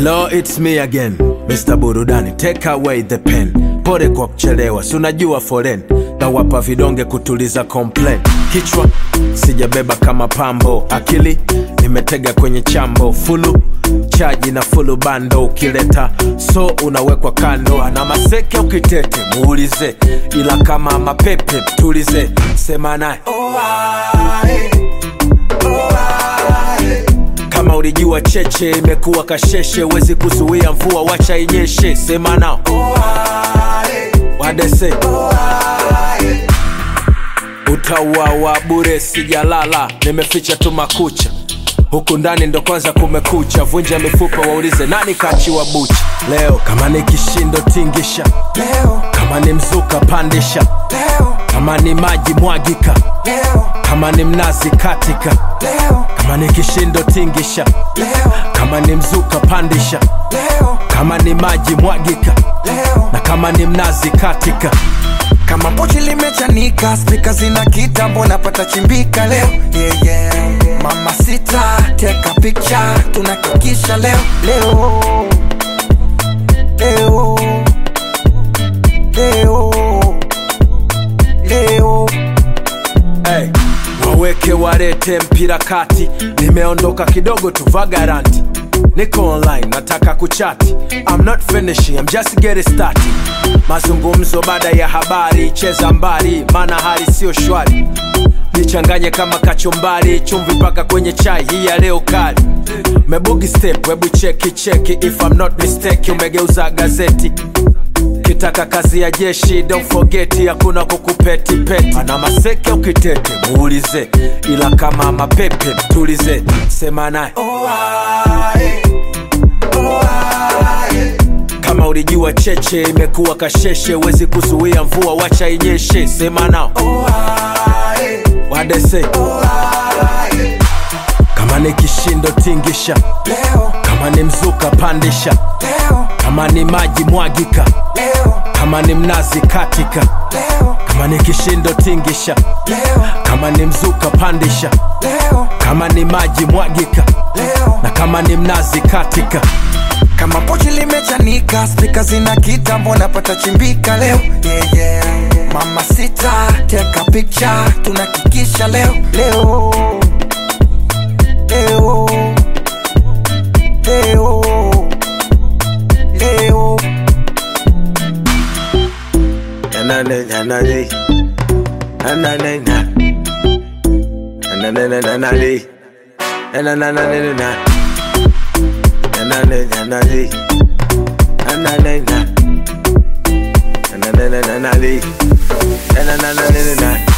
Hello, it's me again, Mr. Burudani, take away the pen. Pole kwa kuchelewa, si unajua foren nawapa vidonge kutuliza complain. Kichwa sijabeba kama pambo, akili nimetega kwenye chambo, fulu chaji na fulu bando, ukileta so unawekwa kando. Ana maseke ukitete muulize, ila kama mapepe tulize, sema naye kama ulijua cheche imekuwa kasheshe, wezi kuzuia mvua, wacha inyeshe. Sema nao wadese utauawa bure, sijalala, nimeficha tu makucha huku ndani ndo kwanza kumekucha, vunja mifupa, waulize nani kachiwa bucha leo. Kama ni kishindo tingisha leo, kama ni mzuka pandisha leo, kama ni maji mwagika leo, kama ni mnazi katika leo, kama ni kishindo tingisha leo, kama ni mzuka pandisha leo, kama ni maji mwagika leo. na kama ni mnazi katika Kama pochi limechanika, spika zina kitambo, napata chimbika leo. Yeah, yeah. Mama sita, take a picture, tunakikisha leo, leo, leo, leo, leo. hey. waweke warete mpira kati nimeondoka kidogo tu vagaranti niko online nataka kuchati I'm not finishing, I'm just getting started mazungumzo baada ya habari cheza mbali maana hali sio shwari nichanganye kama kachumbari chumvi mpaka kwenye chai hii ya leo kali mebugi step hebu cheki cheki if I'm not mistake umegeuza gazeti kitaka kazi ya jeshi don't forget hakuna kukupeti peti ana maseke ukitete muulize ila kama mapepe tulize sema naye kama ulijua cheche imekuwa kasheshe wezi kuzuia mvua wacha inyeshe sema nao wadese kama ni kishindo tingisha Leo, kama ni mzuka pandisha leo, kama ni maji mwagika leo, kama ni mnazi katika leo, kama ni kishindo tingisha leo, kama ni mzuka pandisha leo, kama ni maji mwagika leo. na kama ni mnazi katika kama pochi limechanika spika zina kitambo napata chimbika leo yeah, yeah. mama sita take a picture tunakikisha leo leo leo leo leo Nanane, nanane. Nanane, na. Nanane, nanane. Nanane, na. Nanane, nanane. Nanane, na. Nanane, nanane. Nanane, nanane.